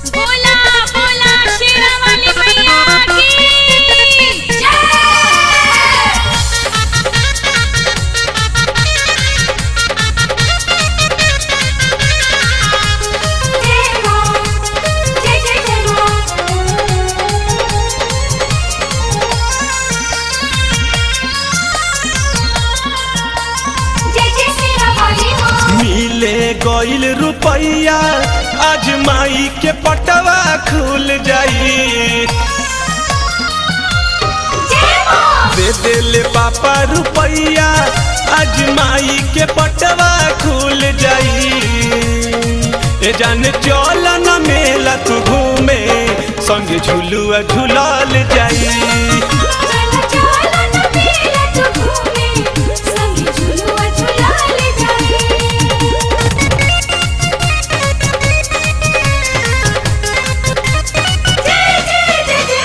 बोला बोला शेरा वाली मैया की जय जय मां जय जय जय मां जय जय शेरा वाली मां मिले गईल रुपैया आज माई के पटवा खुल जाई जय मां दे देले पापा रुपैया आज माई के पटवा खुल जाई ए जान चल न मेला तू घूमे संग झुलुआ झुलाल जाई चल चल न मेला तू घूमे संग झुलुआ झुलाल जाए जय जय जय जय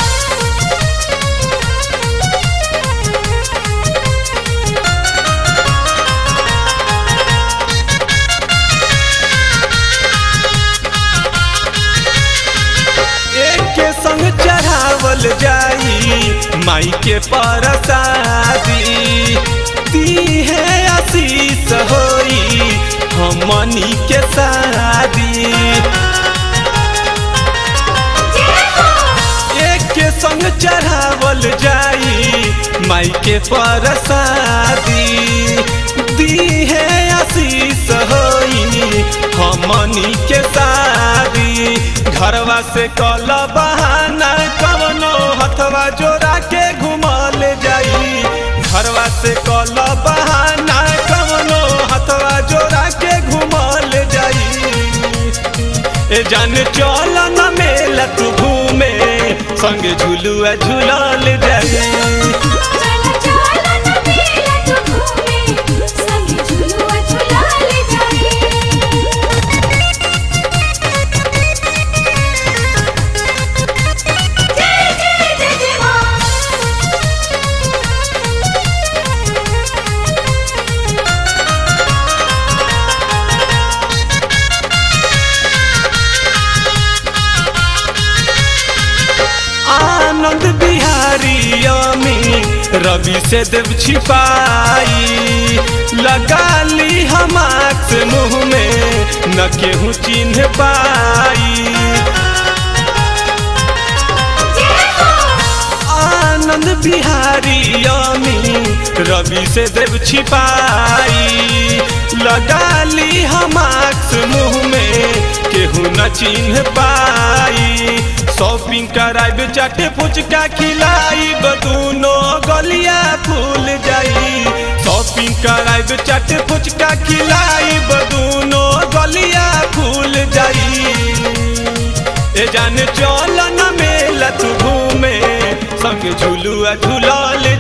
एक के संग चढ़ावल जाई माई के परसादी दी है आशीष होई हमनी के शादी एक के संग चढ़ावल जाई माई के परसादी दी है आशीष होई हमनी के शादी घरवा से कल बहाना कवनो हथवा जोड़ा के घुमल जाई घरवा से कल बहाना कवनो हथवा जोड़ा के घुमल जाई ए जान चल न मेला तू घूमे संग झुलुआ झुलाल जाई चल चल न मेला तू घूमे संग झुलुआ झुलाल जाए जय जय जय जय आनंद बिहारी अमी रवि से देव छिपाई लगा ली हम आँख से मुंह में न केहू चिन्ह पाई आनंद बिहारी अमी रवि से देव छिपाई लगा ली हम आँख मुंह में केहू न चिन्ह पाई शॉपिंग कराइब चाटे फुचका खिलाइब दूनो गलिया फूल जाई शॉपिंग कराइब चाटे फुचका खिलाइब दूनो गलिया फूल जाई ए जान चल न मेला तू घूमे संग झुलुआ झुलाल